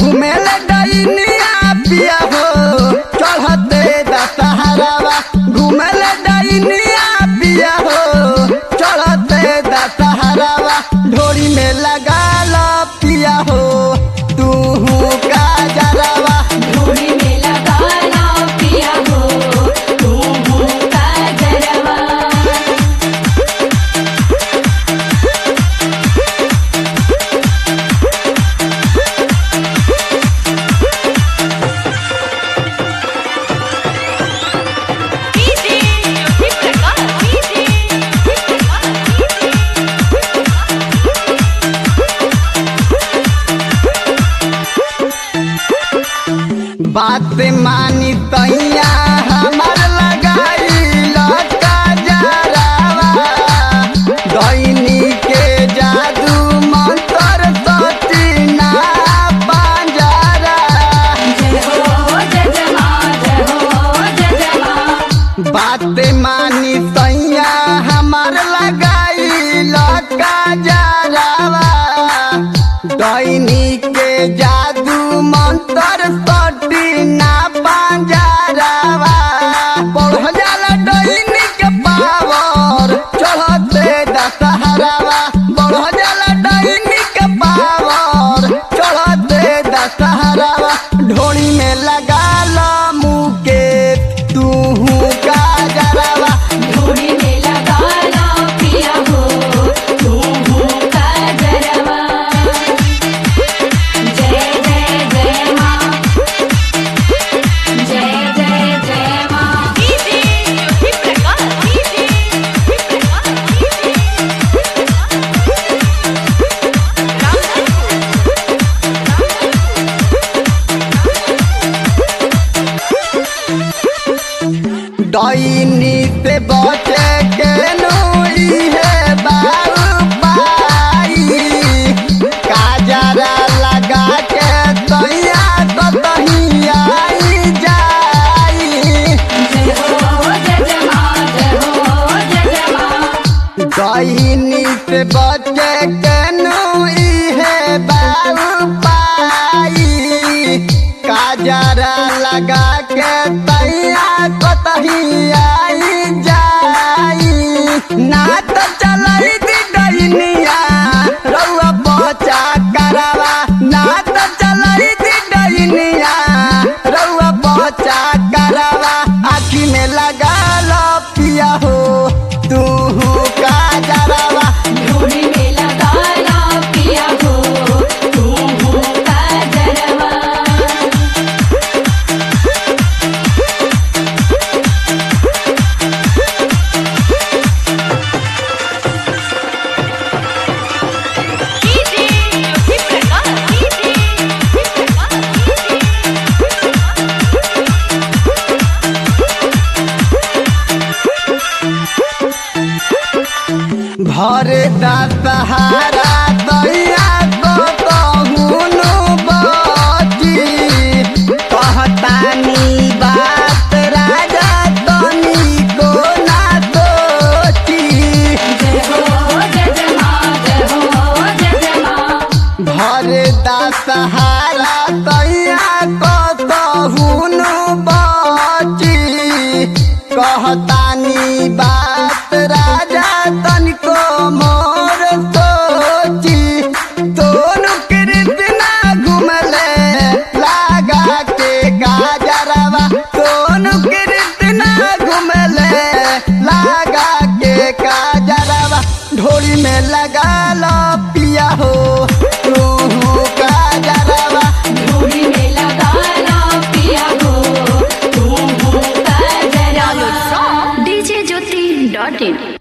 घूमेल डैनिया पिया हो चढ़ते दशहरावा घूमेल डैनिया पिया हो चढ़ते दशहरावा ढोरी में लगा लो पिया हो तू का जरावा ढोली में लगा ला पिया हो तू का जरवा डीजे ज्योति प्रकाश डीजे ज्योति बात मानी तैया हमार लगाई लटा जरावा दैनी के जादू मंत्र सती ना पंजरा जय हो जय जमा जय हो जय जमा बात मानी तैया हमार लगाई लटा जरावा दैनी के जादू मंत्र सती ना पंजरावा बढ़ जाला दैनी के पावर चढ़ते दशहरावा बढ़ जाला दैनी के पावर चढ़ते दशहरावा ढोली में लगा लो मुके तू का जरावा ढोली में लगा ला पिया हो तू का जरवा जय जय जय माँ जय जय जय माँ डीजे ज्योति प्रकाश डीजे ज्योति दैनी से बचे के नूरी है बाबू पाई काजरा लगा के तैया कतही आई जाई जय हो जय जमा जय हो जय जमा दैनी से बचे के नूरी है बाबू पाई काजरा लगा के तैया कतही आई जाई ना तो चलाई दी डैनिया रउआ बचा करवा ना तो चलाई दी डैनिया रउआ बचा करवा आखी में लगा लो पिया हो तू का जरावा ढोली में लगा ला पिया हो तू का जरवा डीजे ज्योति प्रकाश डीजे ज्योति भर दशहरा दैया तो कहूनु बची कहतानी बात राजा तनी को ना सोची जय हो जय जमा जय हो जय जमा भर दशहरा दैया को कहूनु बची कहतानी बात राजा तनिको मोर सोची दोनों कृष्णा घुमले लागा के गाजरवा दोनों कृष्णा घुमले लागा के गाजरवा ढोली में लगा लो पिया हो तू गाजरवा ढोली में लगा ला पिया हो तू का जरवा डीजे ज्योति डॉट इन